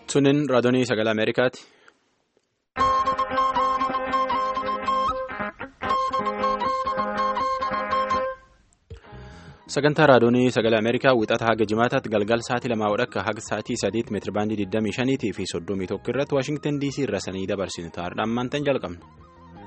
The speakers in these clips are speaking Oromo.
Sunin raadiyoo sagalee Ameerikaati. Sagantaa raadiyoo sagalee Ameerikaa wixata haga jimaataatti galgal sa'aatii lamaa wadhakka haga sa'aatii sadiitti meetirabaandii 25 fi 31 irratti Waashingtan DC irra sanii dabarsinu ta'aadhaan maantaan jalqabna.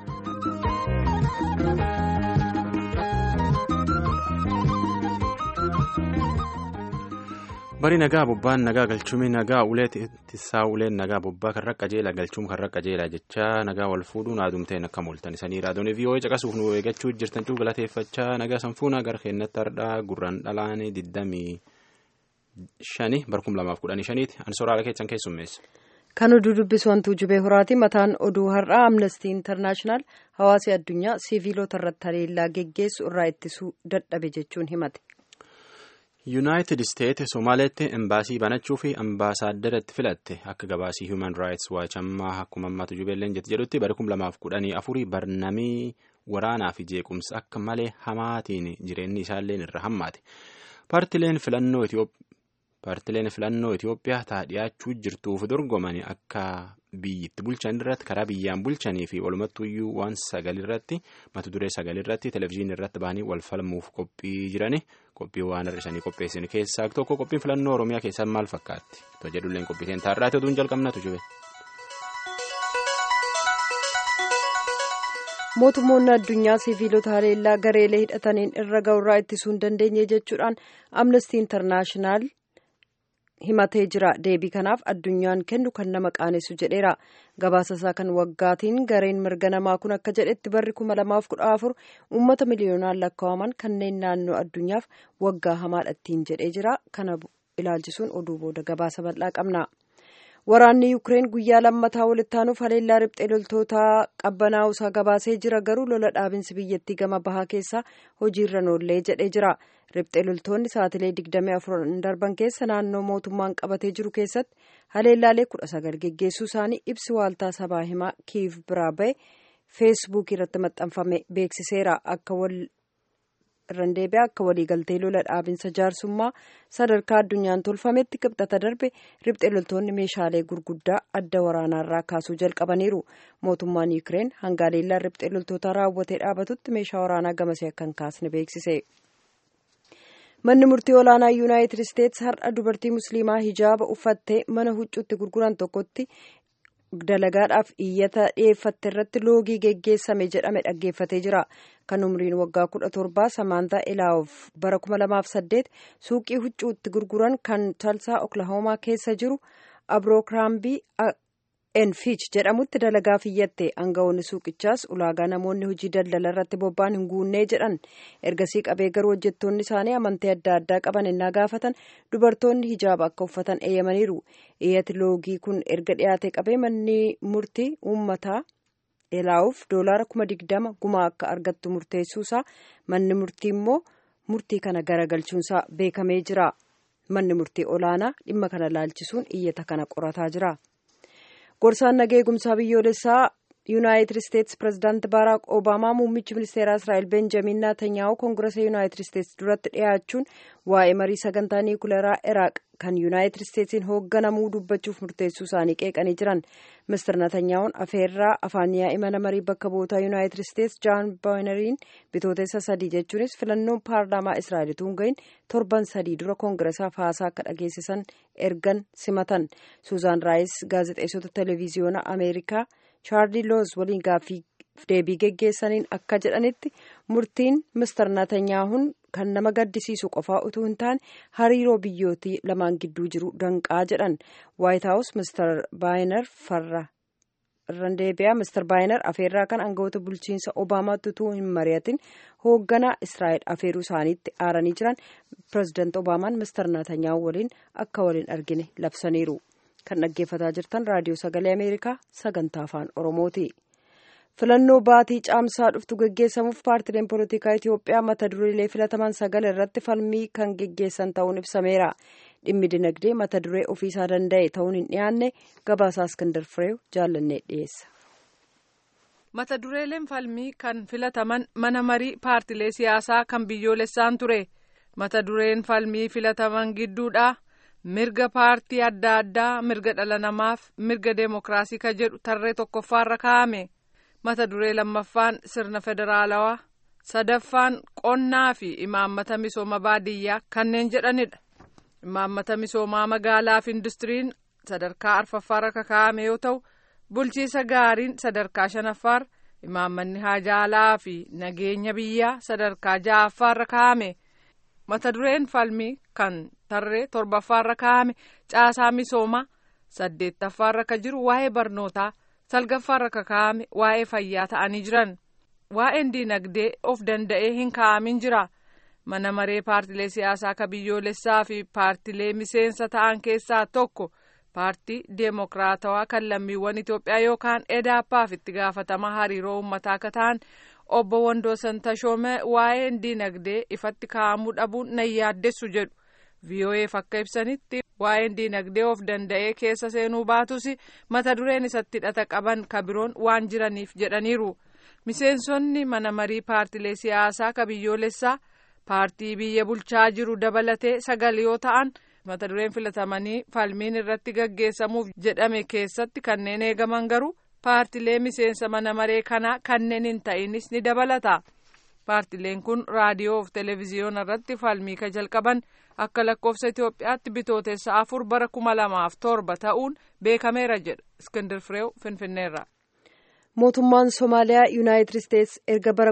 bari nagaa bobbaan nagaa galchumii nagaa ulee ittisaa uleen nagaa bobbaa karra qajeela galchuun karra qajeela jecha nagaa wal fuudhuun aadumteen akka mul'atan isanii raadiyoo vii'oo'ee caqasuuf nu eeggachuu jirtan cuu galateeffachaa nagaa sanfuunaa gara keenyatti hardhaa gurraan dhalaan 25 barkum 2015 ansoraala keessan keessummeessa. Kan oduu dubbisu wantuu jubee horaati mataan oduu har'aa amnestii intarnaashinaal hawaasi addunyaa siiviilota irratti haleellaa geggeessu irraa ittisuu dadhabe jechuun himate. yuunaayitid isteet somaaleetti embaasii banachuu fi ambaasaaddara filatte akka gabaasii human raayits waachammaa akkuma ammaatu jubeelleen jette jedhutti bara kum lamaaf kudhanii afurii barnamii waraanaa fi jeequmsa akka malee hamaatiin jireenyi isaalleen irra hammaate paartileen filannoo itiyoophiyaa taa dhiyaachuu jirtuuf dorgomanii akka biyyitti bulchan irratti karaa biyyaan bulchanii fi walumattuyyuu waan sagalirratti mata duree sagalirratti televezyiinii irratti bahanii wal falmuuf qophii jirani qophii waan hir'isanii qopheessan keessaa tokko qophiin filannoo oromiyaa keessaa maal fakkaatti to jedhulleen qophiiteen taarraati oduun jalqabnatu jube. mootummoonni addunyaa siiviilota haleellaa gareelee hidhataniin irra ga'urraa ittisuu hin dandeenye jechuudhaan amnestii intarnaashinaal. himatee jira deebii kanaaf addunyaan kennu kan nama qaanessu jedheera gabaasa isaa kan waggaatiin gareen mirga namaa kun akka jedhetti barri kuma lamaaf kudha afur uummata miliyoonaan lakkaa'aman kanneen naannoo addunyaaf waggaa hamaadhattiin jedhee jira kana ilaalchisuun oduu booda gabaasa bal'aa qabna. waraanni yuukireen guyyaa lammataa walitti aanuuf haleellaa riphxee loltootaa qabbanaa'uusaa gabaasee jira garuu lola dhaabinsi biyyattii gama bahaa keessaa hojiirra noollee jedhee jira riphxee loltoonni saatilee 24 darban keessa naannoo mootummaan qabatee jiru keessatti haleellaalee 19 geggeessuu isaanii ibsi waaltaa sabaa himaa kiiv biraa ba'e feesbuukii irratti maxxanfame beeksiseera akka wal irraan deebi'aa akka waliigaltee lola dhaabinsa jaarsummaa sadarkaa addunyaan tolfametti qibxata darbe riphxee loltoonni meeshaalee gurguddaa adda waraanaarraa kaasuu jalqabaniiru mootummaan yuukireen hanga haleellaa riphxee loltootaa raawwatee dhaabatutti meeshaa waraanaa gamasee akka hin kaasne beeksise. manni murtii olaanaa yuunaayitid isteetsi har'a dubartii musliimaa hijaaba uffattee mana huccuutti gurguran tokkotti dalagaadhaaf iyyata dhiyeeffatte irratti loogii geggeessame jedhame dhaggeeffatee jira kan umriin waggaa kudha torbaa samaantaa ilaawuf bara kuma lamaaf saddeet suuqii huccuutti gurguran kan talsaa oklahoomaa keessa jiru abrookiraambii enfiich jedhamutti dalagaaf iyyatte aangawoonni suuqichaas ulaagaa namoonni hojii daldala irratti bobba'an hin guunnee jedhan ergasii qabee garuu hojjettoonni isaanii amantii adda addaa qaban innaa gaafatan dubartoonni hijaaba akka uffatan eeyyamaniiru iyyati loogii kun erga dhiyaate qabee manni murtii uummataa ilaawuf doolaara kuma digdama gumaa akka argattu murteessuusaa manni murtii immoo murtii kana garagalchuunsaa beekamee jira manni murtii olaanaa dhimma kana laalchisuun iyyata kana qorataa jira. gorsaan nagaa eegumsaa biyyoolessaa yuunaayitid isteetsi pirezidaanti baaraak obaamaa muummichi ministeeraa israa'el benjamin naatanyaahu koongirasa yuunaayitid isteetsi duratti dhiyaachuun waa'ee marii sagantaa niikuleeraa iraaq kan yuunaayitid isteetsiin hoogganamuu dubbachuuf murteessuu isaanii qeeqanii jiran mister natanyaahun afeerraa afaan yaa'ii mana marii bakka bu'ootaa yuunaayitid isteetsi jaan baayinariin bitootessa sadii jechuunis filannoon paarlaamaa israa'elituu hin gahin torban sadii dura koongirasaaf haasaa akka dhageessisan ergan simatan suuzaan raayis gaazexeessota televiziyoona ameerikaa chaarlii looz waliin gaaffii deebii geggeessaniin akka jedhanitti murtiin mister natanyaahun kan nama gaddisiisu qofaa utuu hin taane hariiroo biyyootii lamaan gidduu jiru danqaa jedhan waayit haawus mister baayinar farra irraan deebi'aa mister baayinar afeerraa kan aangawoota bulchiinsa obaamaatti utuu hin mari'atin hoogganaa israa'el afeeruu isaaniitti aaranii jiran pirezidaant obaamaan mister naatanyaahu waliin akka waliin argine labsaniiru kan dhaggeeffataa jirtan raadiyoo sagalee ameerikaa sagantaa afaan oromooti. filannoo baatii caamsaa dhuftu geggeessamuuf paartileen poolitikaa Itiyoophiyaa mata dureelee filataman sagal irratti falmii kan geggeessan ta'uun ibsameera. Dhimmi dinagdee mata duree ofiisaa danda'e ta'uun hin dhiyaanne gabaasaa Iskandar Fireew jaallannee dhiyeessa. Mata dureeleen falmii kan filataman mana marii paartilee siyaasaa kan biyyoolessaan ture. Mata dureen falmii filataman gidduudha. mirga paartii adda addaa mirga dhala namaaf mirga deemokiraasii ka jedhu tarree tokkoffaarra kaa'ame mata duree lammaffaan sirna federaalawaa sadaffaan qonnaa fi imaammata misooma baadiyyaa kanneen jedhanidha imaammata misoomaa magaalaa fi industiriin sadarkaa arfaffaarra kaa'ame yoo ta'u bulchiisa gaariin sadarkaa shanaffaarra imaammanni haajaalaa fi nageenya biyyaa sadarkaa ja'affaarra kaa'ame mata dureen falmii kan tarree torbaffaarra kaa'ame caasaa misoomaa saddeettaffaarra ka jiru waa'ee barnootaa salgaffaarra ka kaa'ame waa'ee fayyaa ta'anii jiran waa'een diinagdee of danda'ee hin kaa'amin jira mana maree paartilee siyaasaa ka biyyoolessaa fi paartilee miseensa ta'an keessaa tokko paartii deemokiraatawaa kan lammiiwwan Itoophiyaa yookaan EDAPAaf itti gaafatama hariiroo uummataa akka ta'an obbo Wandoosan Tashoomee waa'een diinagdee ifatti kaa'amuu dhabuun nan yaaddessu jedhu VOA'f akka ibsanitti waa'een diinagdee of danda'ee keessa seenuu baatus mata dureen isatti hidhata qaban ka biroon waan jiraniif jedhaniiru miseensonni mana marii paartilee siyaasaa ka biyyoolessaa paartii biyya bulchaa jiru dabalatee sagal yoo ta'an mata dureen filatamanii falmiin irratti gaggeessamuuf jedhame keessatti kanneen eegaman garuu paartilee miseensa mana maree kanaa kanneen hin ta'inis ni dabalata paartileen kun raadiyoo fi televezyiyoona irratti falmii ka jalqaban akka lakkoofsa Itoophiyaatti bitootessa afur bara kuma lamaaf torba ta'uun beekameera jedha Iskindir Fireew Finfinneerra. mootummaan somaaliyaa yuunaayitid isteets erga bara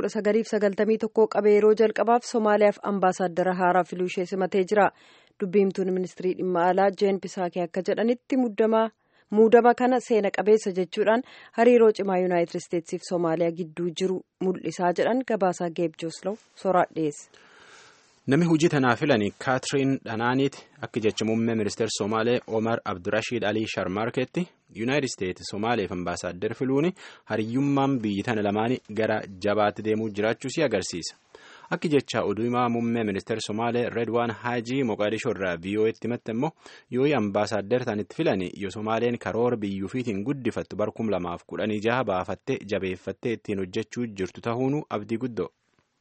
1991 qabee yeroo jalqabaaf somaaliyaaf ambaasaaddara haaraa filuu ishee simatee jira dubbiimtuun ministirii dhimma alaa jeen pisaakee akka jedhanitti muudama kana seena qabeessa jechuudhaan hariiroo cimaa yuunaayitid isteetsiif soomaaliyaa gidduu jiru mul'isaa jedhan gabaasaa geeb jooslaw soraa dhiyeesse. Namni hojii tanaa filani Kaatiriin Dhanaaniiti akka jecha muummee ministeera Somaalee Omar Abdurashiid Alii Sharmarkeetti Yuunaayitid Isteetsi Somaaleef ambaasaaddar filuun hariyyummaan biyyi tana lamaanii gara jabaatti deemuu jiraachuu si agarsiisa. Akka jecha oduu himaa muummee ministeera Somaalee Redwaan Haajii Moqaadishoo irraa VOA'tti himatte immoo yoo ambaasaaddar ta'anitti filani yoo Somaaleen karoora biyyuufiitiin guddifattu bara kum lamaaf kudhanii jaha baafattee jabeeffattee ittiin hojjechuu jirtu ta'uun abdii guddoo.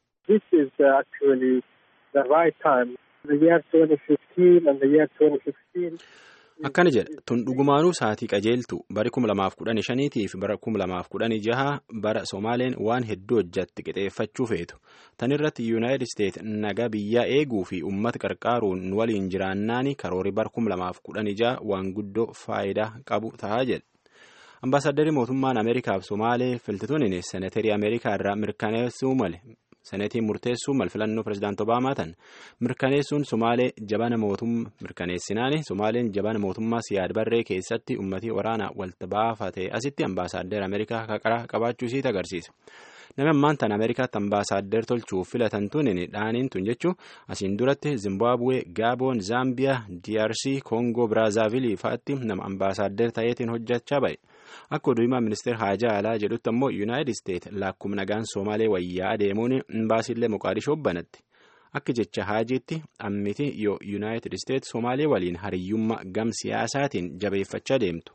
Akkana jedha tun dhugumaanuu sa'aatii qajeeltu bari kum lamaaf kudhanii shaniitii fi bara kum lamaaf kudhanii jaha bara Somaaleen waan hedduu hojjatti qixeeffachuu feetu. Tan irratti Yuunaayitid Isteet nagaa biyyaa eeguu fi uummata qarqaaruun waliin jiraannaani karoori bara kum lamaaf kudhanii jaha waan guddoo faayidaa qabu ta'a jedha. Ambaasaaddarri mootummaan Ameerikaaf Somaalee filtituun seneterii Ameerikaa irraa mirkaneessuu male. Senetiin murteessuu mal filannoo pirezidaantii Obaamaa tan mirkaneessuun Somaalee jabana mootummaa mirkaneessinaani Somaaleen jabana mootummaa siyaad barree keessatti uummatii waraanaa walta baafate asitti ambaasaaddar Ameerikaa haqara qabaachuu isiit agarsiisa. Namni ammaan tan Ameerikaatti ambaasaaddar tolchuuf filatan tun dhaaniin tun jechuun asiin duratti Zimbaabuwee, Gaaboon, Zaambiyaa, DRC, Koongoo, Biraazaavilii fa'aatti nama ambaasaaddar ta'eetiin hojjechaa ba'e. Akka oduu himaa ministeera Haajaa Alaa jedhutti ammoo Yuunaayitid Isteet lakkuma nagaan Somaalee wayyaa adeemuun imbaasiillee Moqaadishoo banatti. Akka jecha Haajiitti ammiti yoo Yuunaayitid Isteet Somaalee waliin hariyyummaa gam siyaasaatiin jabeeffachaa deemtu.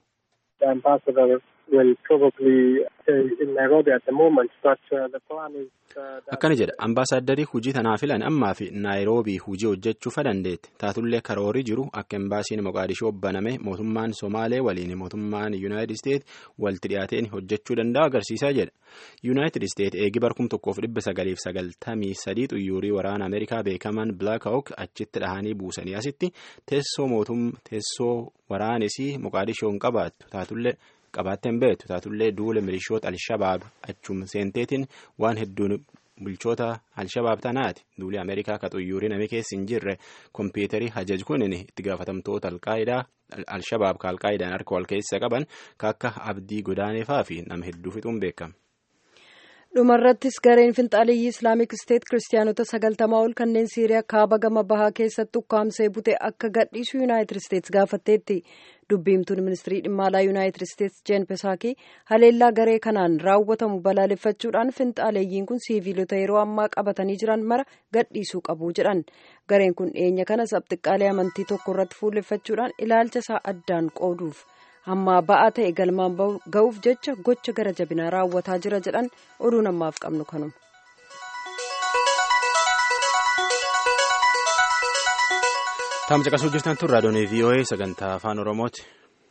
Akkana jedha ambaasaaddari hujii tanaa filan ammaa fi naayiroobii hujii hojjechuufa dandeetti taatullee karoorii jiru akka imbaasiin moqaadishoo baname mootummaan somaalee waliin mootummaan yuunaayitid isteet walitti dhiyaateen hojjechuu danda'a agarsiisaa jedha yuunaayitid isteet eegi barkum tokkoof dhibba sagaliif sagaltamii sadii xuyyuurii waraana ameerikaa beekaman blaak hawk achitti dhahanii buusanii asitti teessoo mootum teessoo waraanesii moqaadishoon qabaattu taatullee. qabaatteen beektu taatullee duula milishoota alshabaab achuma seenteetiin waan hedduun bulchoota alshabaab tanaati duuli ameerikaa ka xuyyuurii namni keessa hin jirre kompiitarii hajaj kunin itti gaafatamtoota alqaayidaa alshabaab ka alqaayidaan harka wal keessa qaban ka akka abdii godaaneefaa fi nama hedduu fixuun beekama. dhumarrattis gareen finxaaliyyii islaamik isteet kiristaanota sagaltamaa ol kanneen siiriyaa kaaba gama bahaa keessatti ukkaamsee bute akka gadhiisu yuunaayitid isteets gaafatteetti dubbiimtuun ministirii dhimma alaa yuunaayitid isteets jeen pesaakii haleellaa garee kanaan raawwatamu balaaleffachuudhaan finxaaleeyyiin kun siiviilota yeroo ammaa qabatanii jiran mara gadhiisuu qabu jedhan gareen kun dhiyeenya kana sabxiqqaalee amantii tokko irratti fuulleffachuudhaan ilaalcha isaa addaan qooduuf. hamma ba'aa ta'e galmaan ga'uuf jecha gocha gara jabinaa raawwataa jira jedhan oduun ammaaf qabnu kanuma. Taam caqasuu jirtan tun raadiyoon VOA sagantaa afaan Oromooti.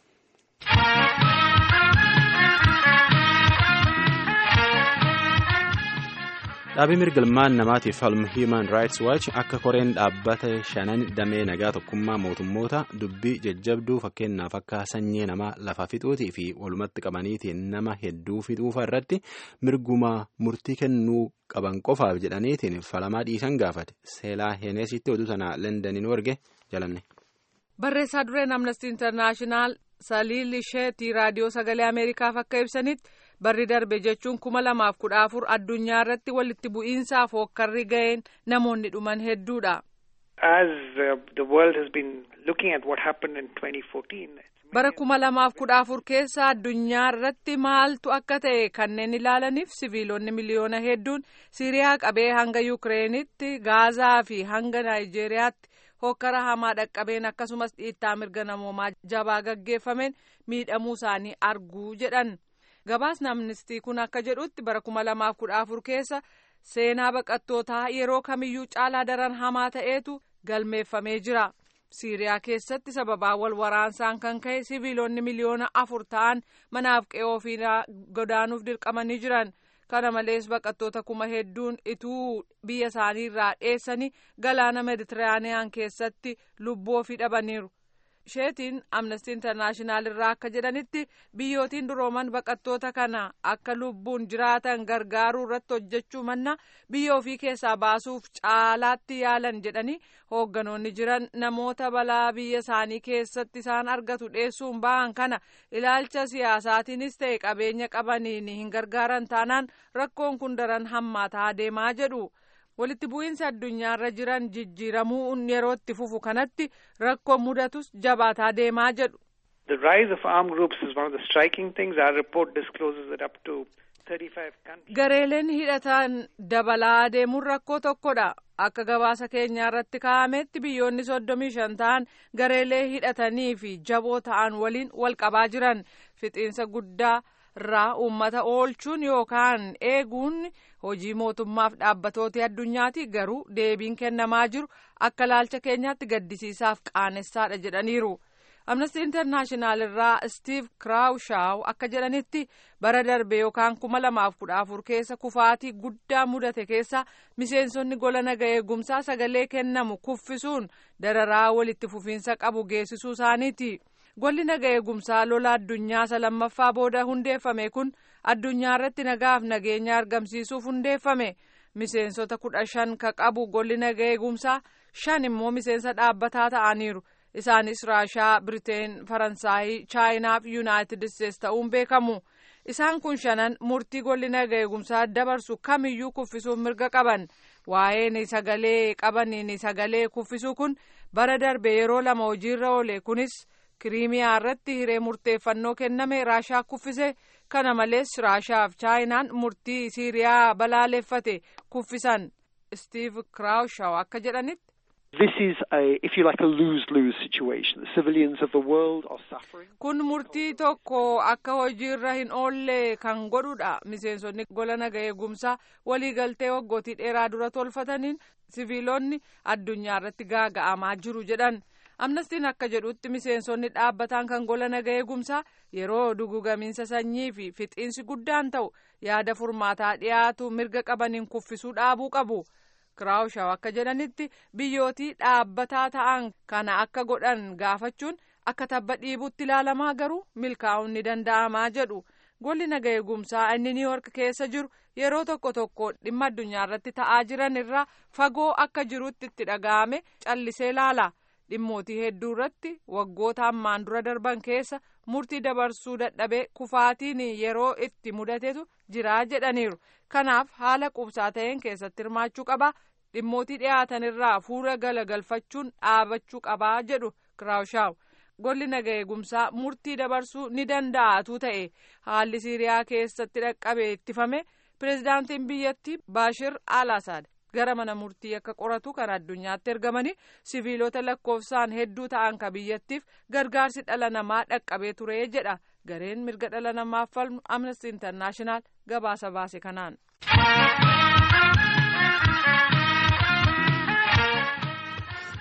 Dhaabii mirgalmaan namaatiif falmu Human Rights Watch akka koreen dhaabbata shanan damee nagaa tokkummaa mootummoota dubbii jajjabduu fakkeenyaaf akka sanyii namaa lafa fixuutii fi walumatti qabaniitiin nama hedduu fixuufa irratti mirguma murtii kennuu qaban qofaaf jedhaniitiin falamaa dhiisan gaafate seelaa heenesitti oduu sana lendaniin warge jalanne. Barreessaa dureen Amnesty International Saliil Sheetii raadiyoo sagalee Ameerikaaf akka ibsanitti barri darbe jechuun kuma lamaaf kudha afur addunyaa irratti walitti bu'iinsaaf hookkarri ga'een namoonni dhuman hedduudha. As uh, the world has been looking at what happened in 2014. bara kuma lamaaf kudha afur keessa addunyaa irratti maaltu akka ta'e kanneen ilaalaniif siviilonni miliyoona hedduun siiriyaa qabee hanga yukireenitti gaazaa fi hanga naayijeeriyaatti hokkara hamaa dhaqqabeen akkasumas dhiittaa mirga namoomaa jabaa gaggeeffameen miidhamuu isaanii arguu jedhan gabaasni amnistii kun akka jedhutti bara kuma lamaaf kudha afur keessa seenaa baqattootaa yeroo kamiyyuu caalaa daran hamaa ta'eetu galmeeffamee jira. siiriyaa keessatti sababaa wal waraansaan kan ka'e siviilonni miliyoona afur ta'an manaaf qe'ee ofii godaanuuf dirqamanii jiran kana malees baqattoota kuma hedduun ituu biyya isaanii irraa dheessanii galaana meditiraaniyaan keessatti lubbuu ofii dhabaniiru sheetiin amnestii intarnaashinaal irraa akka jedhanitti biyyootiin durooman baqattoota kana akka lubbuun jiraatan gargaaruu irratti hojjechuu manna biyya ofii keessaa baasuuf caalaatti yaalan jedhanii hoogganoonni jiran namoota balaa biyya isaanii keessatti isaan argatu dheessuun ba'an kana ilaalcha siyaasaatiinis ta'e qabeenya qabaniin hin gargaaran taanaan rakkoon kun daran hammaataa deemaa jedhu. walitti bu'iinsa addunyaarra jiran jijjiiramuu yeroo itti fufu kanatti rakkoo mudatus jabaataa deemaa jedhu. The rise of armed groups is one of the striking things. Our report discloses that up to 35 countries. Gareeleen hidhatan dabalaa deemuun rakkoo tokkodha. Akka gabaasa keenyaa irratti kaa'ametti biyyoonni soddomii shan ta'an gareelee hidhatanii fi jaboo ta'an waliin wal qabaa jiran fixiinsa guddaa irraa uummata oolchuun yookaan eeguun hojii mootummaaf dhaabbatooti addunyaati garuu deebiin kennamaa jiru akka laalcha keenyaatti gaddisiisaaf qaanessaadha jedhaniiru. amnesty internaashinaal irraa stiiv kiraawushaaw akka jedhanitti bara darbe yookaan kuma lamaaf kudha afur keessa kufaatii guddaa mudate keessa miseensonni gola naga eegumsaa sagalee kennamu kuffisuun dararaa walitti fufiinsa qabu geessisuu isaaniiti. golli naga eegumsaa lola addunyaa isa lammaffaa booda hundeeffame kun addunyaa irratti nagaaf nageenya argamsiisuuf hundeeffame miseensota kudha shan ka qabu golli naga eegumsaa shan immoo miseensa dhaabbataa ta'aniiru isaanis raashaa biriteen faransaayii chaayinaa fi yuunaayitid isteets ta'uun beekamu isaan kun shanan murtii golli naga eegumsaa dabarsu kamiyyuu kuffisuuf mirga qaban waa'een sagalee qabaniin sagalee kuffisuu kun bara darbe yeroo lama hojiirra oole kunis. kiriimiyaa irratti hiree murteeffannoo kenname raashaa kuffise kana malees raashaa fi chaayinaan murtii siiriyaa balaaleffate kuffisan stiiv kiraawushaw akka jedhanitti. This is a, if you like, a lose-lose situation. The civilians of the world are suffering. Kun murtii tokko akka hojiirra hin oolle kan godhudha. Miseensonni gola naga eegumsaa waliigaltee waggootii dheeraa dura tolfataniin siviilonni addunyaa irratti gaaga'amaa jiru jedhan. amnestiin akka jedhutti miseensonni dhaabbataan kan gola naga eegumsaa yeroo dugugamiinsa sanyii fi fixiinsi guddaan ta'u yaada furmaataa dhiyaatu mirga qabaniin kuffisuu dhaabuu qabu kiraawushaw akka jedhanitti biyyootii dhaabbataa ta'an kana akka godhan gaafachuun akka tabba dhiibutti ilaalamaa garuu milkaa'uun ni danda'amaa jedhu golli naga eegumsaa inni niiwork keessa jiru yeroo tokko tokko dhimma addunyaa irratti ta'aa jiran irraa fagoo akka jirutti itti dhaga'ame callisee ilaala. dhimmootii hedduu irratti waggoota ammaan dura darban keessa murtii dabarsuu dadhabee kufaatiin yeroo itti mudatetu jira jedhaniiru kanaaf haala qubsaa ta'een keessatti hirmaachuu qaba dhimmootii dhiyaatan irraa fuula galagalfachuun dhaabachuu qabaa jedhu kiraawushaaw golli naga eegumsaa murtii dabarsuu ni danda'atu ta'e haalli siiriyaa keessatti dhaqqabe ittifame pireezidaantiin biyyattii baashir al asaad gara mana murtii akka qoratu kan addunyaatti ergamanii siviilota lakkoofsaan hedduu ta'an ka biyyattiif gargaarsi dhala namaa dhaqqabee ture jedha gareen mirga dhala namaaf falmu amnesty internaashinaal gabaasa baase kanaan.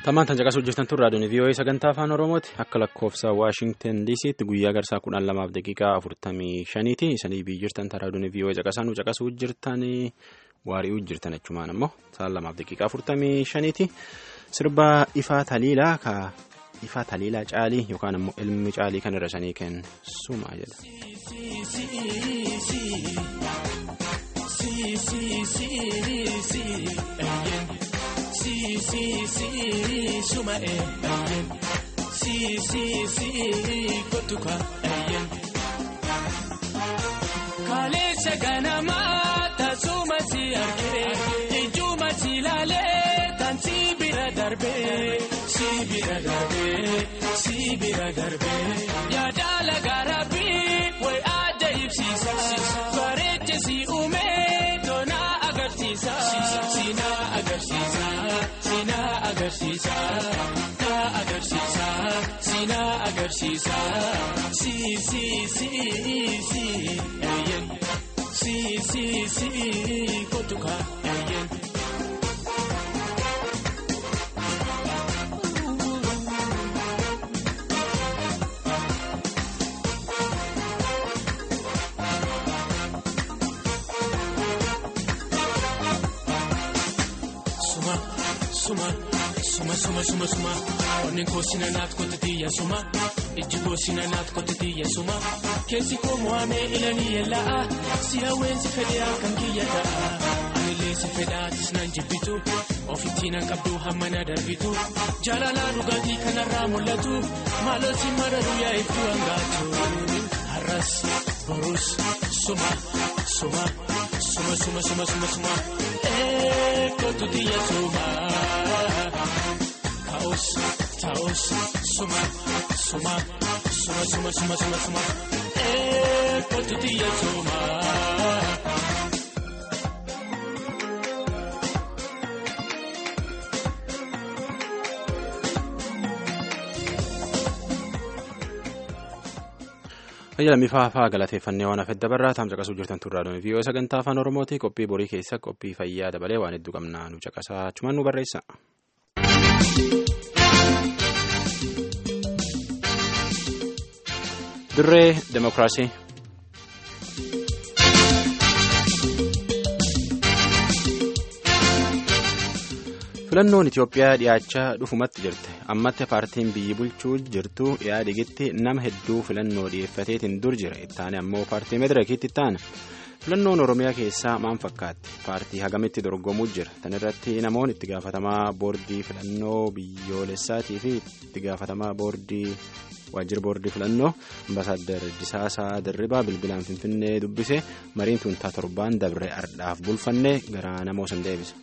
Tammaan tan caqasuu jirtan tun raadiyoon VOA sagantaa afaan Oromooti akka lakkoofsa Waashingtan DC'tti guyyaa garsaa kudhan lamaaf daqiiqaa afurtamii shaniiti. Isanii biyyi jirtan tan raadiyoon VOA caqasaa nu caqasuu jirtan waari'uu jirtan jechumaan ammoo sa'aan lamaaf daqiiqaa afurtamii shaniiti. Sirba ifaa taliilaa ka ifaa taliilaa caalii yookaan ammoo ilmi caalii kan irra sanii kensumaa jedha. Si si si suma eeyyen si si si kotuka eeyyen. Kaleessa ganamaa taasuma si argee ijuma si laalee tan si bira darbee si bira darbee si bira darbee yaada lagaraa fi way adda ibsiisa bareecha si uumee toona agarsiisa sina agarsiisa. Sina agarsiisa na agarsiisa sina agarsiisa si si si si eeyyen si si si kotuka eeyyen. Suma suma suma suma suma onneen koo sina naat kottitiyya suma ijji koo sina naat kottitiyya suma keessi koo mo'amee ilanii yellaa si hawweensi fedhaa kan kiyya ta'a anillee si fedhaatis nan jibbitu ofitti nan qabdu hamma na darbitu jaalalaa dhugaatii kanarraa mul'atu maaloo si mararu yaa iftuu hangaatu har'as borus suma suma suma suma suma suma suma eekotu tiyya suma. Taos, taos, suma, suma, suma, suma, suma, suma, suma. Eh, kotutia suma. Ayyalamii faafaa galateeffannee waan hafedda barraa taam caqasuu jirtan turraa viiyoo sagantaa afaan oromooti qophii borii keessa qophii fayyaa dabalee waan hedduu qabnaa nu caqasaa achumaan nu barreessa. Dirree Demokiraasii. Filannoon Itoophiyaa dhiyaachaa dhufumatti jirte ammatti paartiin biyyi bulchuu jirtu dhiyaadigitti nama hedduu filannoo dhiyeeffateetiin dur jira ittaane ammoo paartii medirakiitti ittaana filannoon oromiyaa keessaa maal fakkaatti paartii hagamitti dorgomuu jira tan irratti namoonni itti gaafatamaa boordii filannoo biyyoolessaatii fi itti gaafatamaa boordii waajjira boordii filannoo ambasaaddar Disaasaa Dirribaa bilbilaan finfinnee dubbise mariin tuntaa torbaan dabre ardhaaf bulfanne gara namoo san deebisa.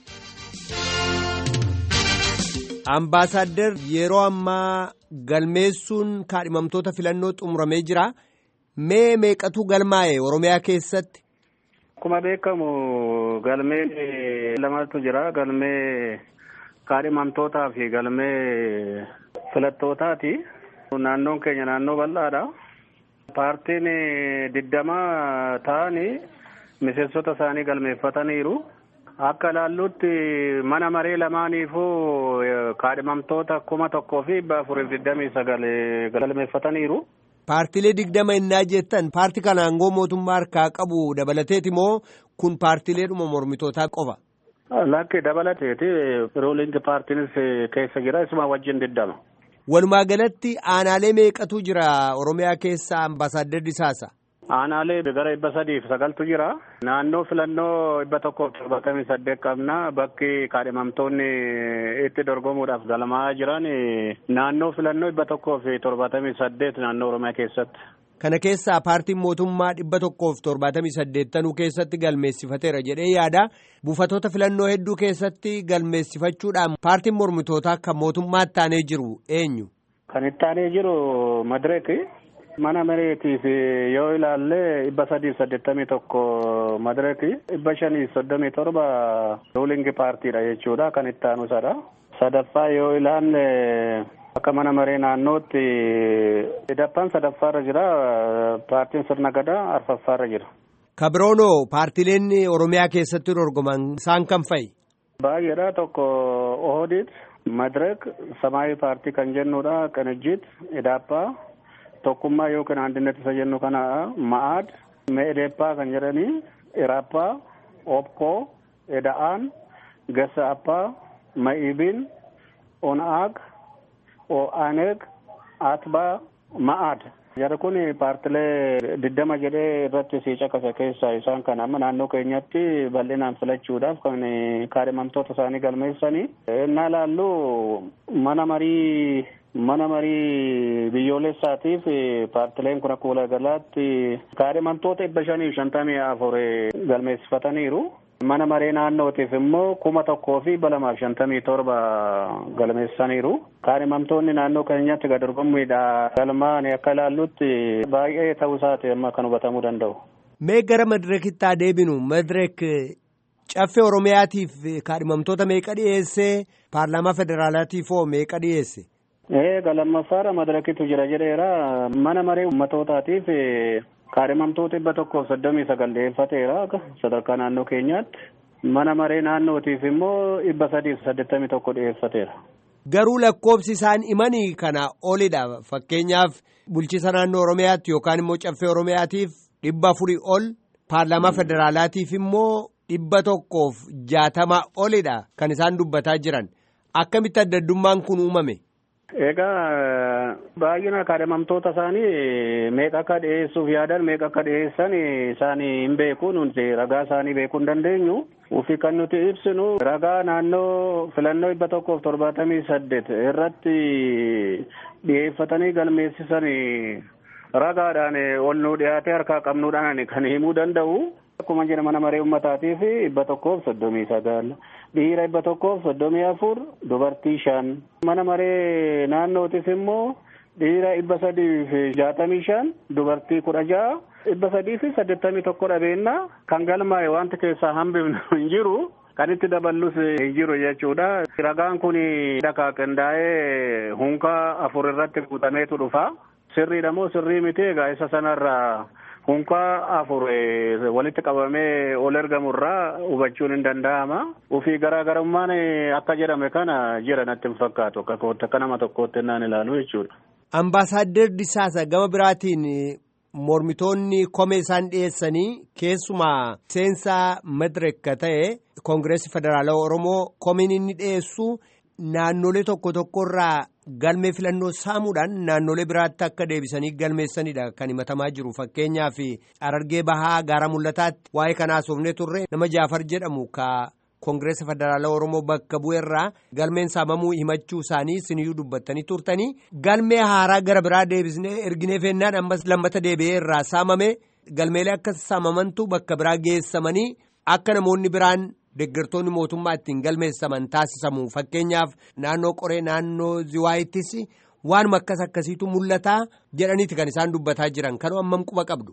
Ambaasaadder yeroo ammaa galmeessuun kaadhimamtoota filannoo xumuramee jira. Mee meeqatu galmaa'e Oromiyaa keessatti? Akkuma beekamu galmee lamatu jira. Galmee kaadhimamtootaa fi galmee filattootaati. Naannoon keenya naannoo bal'aadha. Paartiin digdama ta'anii miseensota isaanii galmeeffataniiru. Akka ilaallutti mana maree lamaaniifuu kaadhimamtoota kuma tokkoo fi dhibba afuriif digdamii sagal galmeeffataniiru. Paartilee digdama innaa jettan paartii kana aangoo mootummaa harkaa qabu dabalateeti moo kun paartileedhuma mormitootaa qofa? Lakki dabalateeti ruulingi paartiinis keessa jira isuma wajjin digdama. Walumaa galatti aanaalee meeqatu jira Oromiyaa keessa ambaasaadder Disaasa? Aanaalee gara dhibba sadiif sagaltu jira. Naannoo filannoo dhibba tokkoof torbatamii saddeet qabna. Bakki kaadhimamtoonni itti dorgomuudhaaf galmaa'aa jiran naannoo filannoo dhibba tokkoof torbatamii saddeet naannoo Oromiyaa keessatti. Kana keessaa paartiin mootummaa dhibba tokkoof torbaatamii saddeettanuu keessatti galmeessifateera jedhee yaada. Buufatoota filannoo hedduu keessatti galmeessifachuudhaan paartiin mormitootaa kan mootummaatti aanee jiru eenyu? Kan itti aanee jiru Madireeki. Mana mareetiif yoo ilaalle dhibba sadiif saddeettamii tokko Madireeki. Dhibba shaniif soddomii torba ruulingi paartiidha jechuudha kan itti aanu sadha. Sadaffaa yoo ilaalle akka mana maree naannootti sadaffaan sadaffaarra jira paartiin sirna gadaa arfaffaarra jira. Kabroonoo paartileen Oromiyaa keessatti dorgoman isaan kam fa'i? Baay'eedha tokko Ohodid Madirek Samaayi paartii kan jennudha. Qinijjit Idaappaa tokkummaa yookiin andinet isa jennu kana Ma'aad Meedeeppaa kan jedhanii Iraappaa Opkoo Eda'aan Gassaappaa Ma'iibin Onaag O'aneeg Atbaa Ma'aad. Jara kun paartilee diddama jedhee irratti si caqasa keessaa isaan kan amma naannoo keenyatti bal'inaan filachuudhaaf kan kaadhimamtoota isaanii galmeessanii. Innaa laallu mana marii mana marii biyyoolessaatiif paartileen kun akka waliigalaatti kaadhimamtoota dhibba shanii fi shantamii afur galmeessifataniiru. Mana maree naannootiif immoo kuma tokkoo fi dhibba lamaa fi shantamii torba galmeessaniiru. Kaadhimamtoonni naannoo keenyatti gad dorgommiidha. Galmaan akka ilaallutti baay'ee ta'uu isaati amma kan hubatamuu danda'u. Mee gara madireekitti haa deebinu. Madireek caffee Oromiyaatiif kaadhimamtoota meeqa dhiyeessee paarlaamaa federaalaatiif hoo meeqa dhiyeesse? Eega lammaffaadha madireekitu jira jedheera. Mana maree ummatootaatiif kaadhimamtoota dhibba tokkoof soddomii sagal dhiyeeffateera sadarkaa naannoo keenyaatti. Mana maree naannootiif immoo dhibba sadiif saddeettamii tokko dhiyeeffateera. Garuu lakkoobsi isaan himanii kana olidha. Fakkeenyaaf bulchiisa naannoo Oromiyaatti yookaan immoo caffee Oromiyaatiif dhibba afurii ol paarlaamaa federaalaatiif immoo dhibba tokkoof jaatama olidha kan isaan dubbataa jiran. Akkamitti adda addummaan kun uumame? Egaa baay'ina kaadhimamtoota isaanii meeqa akka dhiyeessuuf yaadan meeqa akka dhiyeessan isaanii hin beeku nuti ragaa isaanii beekuu hin dandeenyu. Ufi kan nuti ibsinu ragaa naannoo filannoo dhibba tokkoof torbaatamii saddeet irratti dhiyeeffatanii galmeessisanii ragaadhaan ol nu dhiyaatee harkaa qabnuudhaan kan himuu danda'u. Akkuma jedha mana maree uummataatiif dhibba tokkoof soddomii sagal dhiira dhibba tokkoof soddomii afur dubartii shan mana maree naannootiif immoo dhiira dhibba sadii fi jaatamii shan dubartii kudha ja'a dhibba sadii fi saddeettamii tokko dhabeenya kan galmaa'e wanti keessaa hambifnu hin jiru kan itti daballus hin jiru jechuudha. Ragaan kun dhakaa qindaa'ee hunkaa afur irratti guutameetu dhufa. Sirriidha moo sirrii miti egaa isa sanarraa hunkaa afur walitti qabamee ol ergamurraa hubachuun hin danda'ama. Ufii garaagarummaan akka jedhame kana jira natti hin fakkaatu akka kootti akka nama tokkootti naan ilaalu jechuudha. Ambaasaadder Disaasa gama biraatiin mormitoonni komee isaan dhiyeessanii keessumaa seensaa Madirek ta'e Koongireesii Federaalawaa Oromoo komeen inni dhiyeessu naannolee tokko tokkorraa galmee filannoo saamuudhaan naannolee biraatti akka deebisanii galmeessanidha kan himatamaa jiru fakkeenyaaf Harargee bahaa gaara mul'ataatti waa'ee kanaa soofnee turre nama jaafar jedhamu ka koongireesa federaalaa oromoo bakka bu'eerraa galmeen saamamuu himachuu isaanii siniyyuu dubbattanii turtanii galmee haaraa gara biraa deebisnee erginee feennaan ammas lammata deebi'ee irraa saamame galmeelee akka saamamantu bakka biraa geessamanii akka namoonni biraan. Deeggartoonni mootummaa ittiin galmeessaman taasisamu fakkeenyaaf naannoo qoree naannoo ziwaayittis waanuma akkas akkasiitu mul'ataa jedhaniiti kan isaan dubbataa jiran kanoo ammam quba qabdu.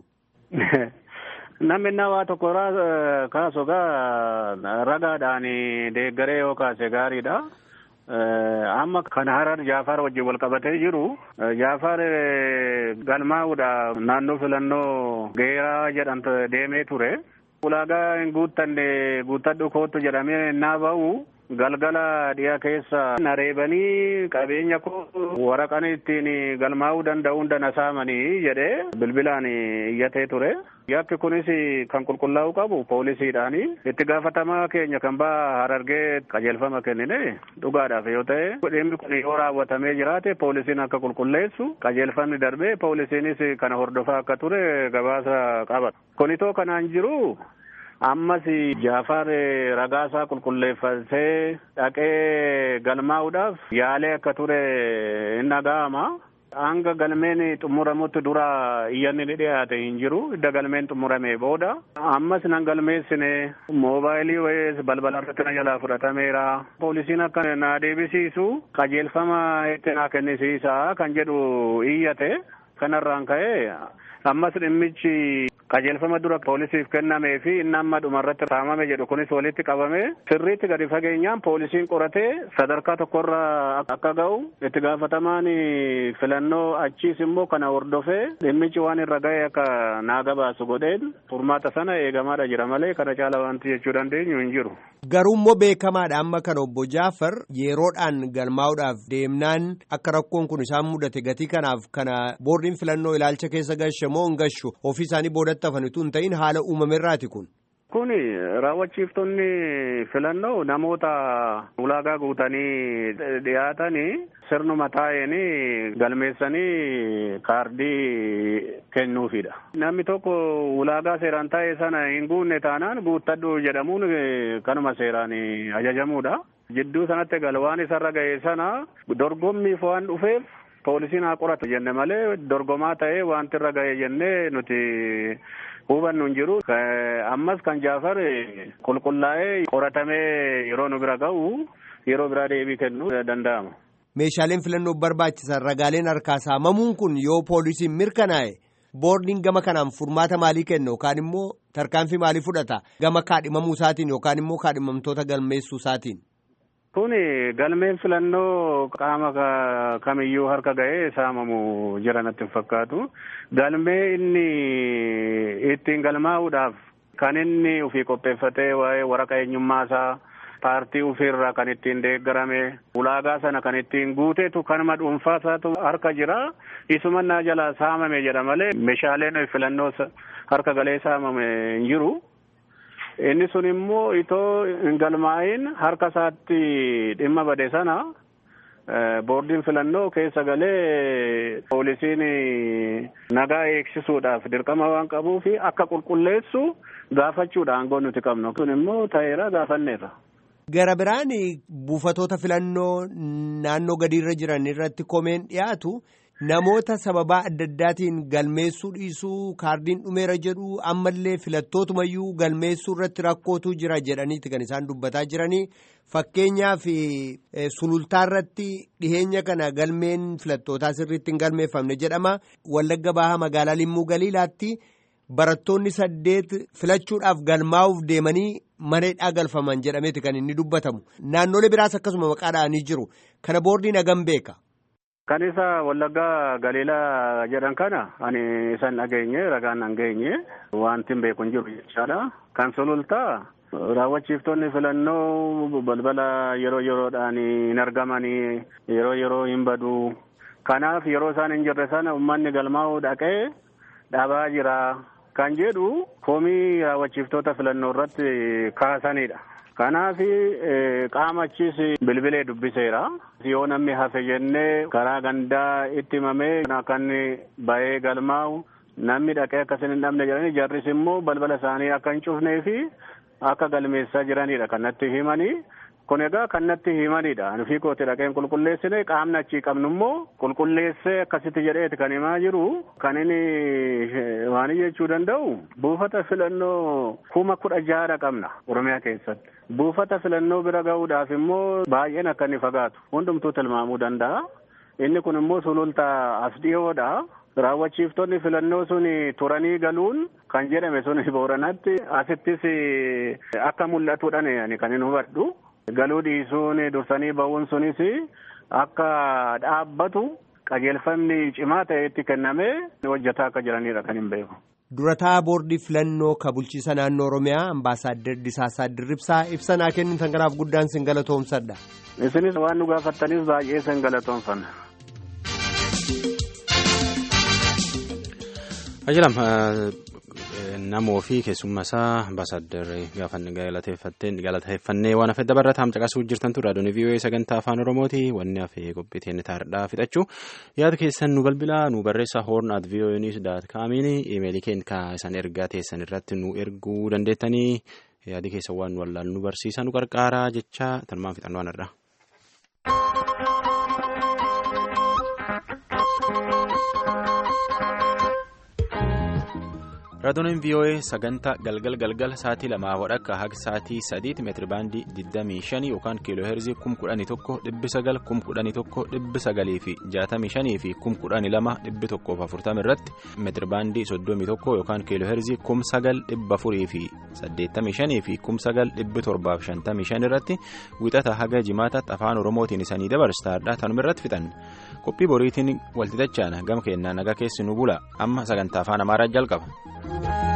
Namni nawaa tokko kaasu egaa ragaadhaan deeggaree yoo kaase gaariidha. Amma kan harar Jaafar wajjin wal qabatee jiru Jaafar galmaa'uudha naannoo filannoo geeraa jedhamtu deemee ture. ulaagaa hin guuttanne guuttadhu kootu jedhamee naa ba'u galgala dhiyaa keessa nareebanii qabeenya koo waraqaan ittiin galmaa'uu danda'u hunda na saamanii jedhee bilbilaan iyyatee ture. Yakki kunis kan qulqullaa'uu qabu poolisiidhaani. Itti gaafatamaa keenya kan ba'a harargee qajeelfama kennine dhugaadhaaf yoo ta'e dhimmi kun yoo raawwatamee jiraate poolisiin akka qulqulleessu qajeelfamni darbee poolisiinis kana hordofaa akka ture gabaasa qaba. Kunitoo kanaan jiru ammas Jaafar ragaasaa qulqulleeffatee dhaqee galmaa'uudhaaf yaalee akka ture hin dhaga'ama. hanga galmeen xumuramutti dura iyyanni ni dhiyaate hin jiru idda galmeen xumurame booda ammas nan galmeessine moobaayilii wayees balbala irratti na jalaa fudhatameera poolisiin akka na deebisiisu qajeelfama itti na kennisiisa kan jedhu iyyate kanarraan ka'e ammas dhimmichi qajeelfama dura poolisiif kennamee fi inni amma dhumarratti saamame jedhu kunis walitti qabame sirriitti gadi fageenyaan poolisiin qoratee sadarkaa tokkorra akka ga'u itti gaafatamaan filannoo achiis immoo kana hordofee dhimmichi waan irra ga'e akka naa gabaasu godheen furmaata sana eegamaadha jira malee kana caala wanti jechuu dandeenyu hin jiru. Garuu immoo beekamaadha amma kan obbo Jaafar yeroodhaan galmaa'uudhaaf deemnaan akka rakkoon kun isaan mudate gatii kanaaf kana boordiin filannoo ilaalcha keessa gashe moo hin gashu ofii isaanii boodatti hafanitu hin ta'in haala uumameerraati kun. Kun raawwachiiftonni filannoo namoota ulaagaa guutanii dhiyaatanii sirnuma taa'anii galmeessanii kaardii kennuufidha. Namni tokko ulaagaa seeraan taa'e sana hin guunne taanaan guuttadhu jedhamuun kanuma seeraan ajajamuudha. Jidduu sanatti galwaan isarra ga'e sana dorgommiif waan dhufeef poolisiin haa qoratu jenne malee dorgomaa ta'ee wanti irra ga'e jennee nuti hubannu hin jiru. Ammas kan Jaafar qulqullaa'ee qoratamee yeroo nu bira ga'u yeroo biraa deebii kennuu danda'ama. Meeshaaleen filannoof barbaachisan ragaaleen harkaa saamamuun kun yoo poolisiin mirkanaa'e boordiin gama kanaan furmaata maalii kenna yookaan immoo tarkaanfii maalii fudhata gama kaadhimamuu isaatiin yookaan immoo kaadhimamtoota galmeessuu isaatiin. Kun galmeen filannoo qaama kamiyyuu harka ga'ee saamamu jira natti hin fakkaatu. Galmee inni ittiin galmaa'uudhaaf kan inni ofii qopheeffatee waa'ee waraqaa eenyummaa isaa paartii ofiirraa kan ittiin deeggarame ulaagaa sana kan ittiin guuteetu kanuma dhuunfaa isaatu harka jira. Isumannaa jalaa saamame jedha malee meeshaaleen filannoo harka galee saamame hin jiru. Inni sun immoo itoo hin galmaa'in harka isaatti dhimma bade sana boordiin filannoo keessa galee poolisiin nagaa eegsisuudhaaf dirqama waan qabuuf akka qulqulleessu gaafachuudha aangoo nuti qabnu. Kun immoo ta'eera gaafanneerra. Gara biraan buufatoota filannoo naannoo gadiirra jiran irratti komeen dhiyaatu namoota sababaa adda addaatiin galmeessuu dhiisuu kaardiin dhumeera jedhu ammallee filattootumayyuu galmeessuu irratti rakkootu jira jedhaniiti kan isaan dubbataa jiranii fakkeenyaaf sulultaa irratti dhiheenya kana galmeen filattootaa sirriitti hin galmeeffamne jedhama wallagga bahaa magaalaa limmuu galiilaatti barattoonni saddeet filachuudhaaf galmaa'uuf deemanii mareedhaa galfaman jedhameeti kan inni dubbatamu naannolee biraas akkasuma maqaadhaanii jiru kana boordiin hagam beeka. Kan isa wallaggaa galiilaa jedhan kana ani isan dhageenye ragaan hin geenye wanti hin beeku hin jiru jechaadha. Kan sulultaa raawwachiiftonni filannoo balbala yeroo yeroodhaan hin argamanii yeroo yeroo hin badu. Kanaaf yeroo isaan hin jirre sana uummanni galmaa'uu dhaqee dhabaa jira kan jedhu komii raawwachiiftota filannoo irratti kaasanidha. Kanaaf qaamaachis bilbilee dubbiseera. Yoo namni hafe jennee karaa gandaa itti himamee akka inni bahee galmaa'u namni dhaqee akkasin hin dhabne jedhanii jarris immoo balbala isaanii akka hin cufnee fi akka galmeessaa jiranidha kan natti himanii. Kun egaa kan natti himanidha. Anufii kooti dhaqeen qulqulleessine qaamni achii qabnu immoo qulqulleessee akkasitti jedheeti kan himaa jiru. Kan inni waan jechuu danda'u buufata filannoo kuma kudha jaha qabna Oromiyaa keessatti. Buufata filannoo bira ga'uudhaaf immoo baay'een akka inni fagaatu hundumtuu tilmaamuu danda'a. Inni kun immoo sulultaa as dhiyoodha. Raawwachiiftonni filannoo sun turanii galuun kan jedhame sun booranatti asittis akka mul'atudhaan kan hin hubadhu. Galuu dhiisuun dursanii ba'uun sunis akka dhaabbatu qajeelfamni cimaa ta'etti kennamee hojjetaa akka jiranidha kan hin beeku. Durataa boordii filannoo ka bulchiisa naannoo Oromiyaa ambaasaaddar Disaasaa Dirribsaa ibsa naa kennitan kanaaf guddaan sin galatoomsadha. Isinis waan nu gaafattaniif baay'ee sin galatoomfanna. Ajalam namoo fi keessummaa isaa ambaasaaddar gaafanni galateeffannee waan hafe dabarra taam caqasuu jirtantu raadiyoon vii'oo'ee sagantaa afaan oromooti wanni hafe qophiiteen taardhaa fixachuu yaada keessan nu bilbilaa nu barreessa hoorn at vii'oo'ee niws daat kaamiin imeelii keenya isaan ergaa teessan irratti nu erguu dandeettanii yaadi keessan waan nu wallaan nu barsiisa nu qarqaaraa jecha tanumaan fixannoo irra. raadiyoon vii'oo'ee sagantaa galgal galgal sa'aatii lamaa wadhakka haga sa'aatii sadiitti meetiri baandii 25 yookaan kiiloo heerzii 11,900 11,900 fi 65 fi 12,140 irratti meetiri baandii 31 yookaan kiiloo heerzii 9,400 fi 85 fi 9,755 irratti wixata haga jimaataatti afaan oromootiin isanii dabarsaadha tanuma irratti fixan qophii boriitiin walxixachaana gama keenyaa nagaa keessi nu bula amma sagantaa afaan amaaraa jalqaba.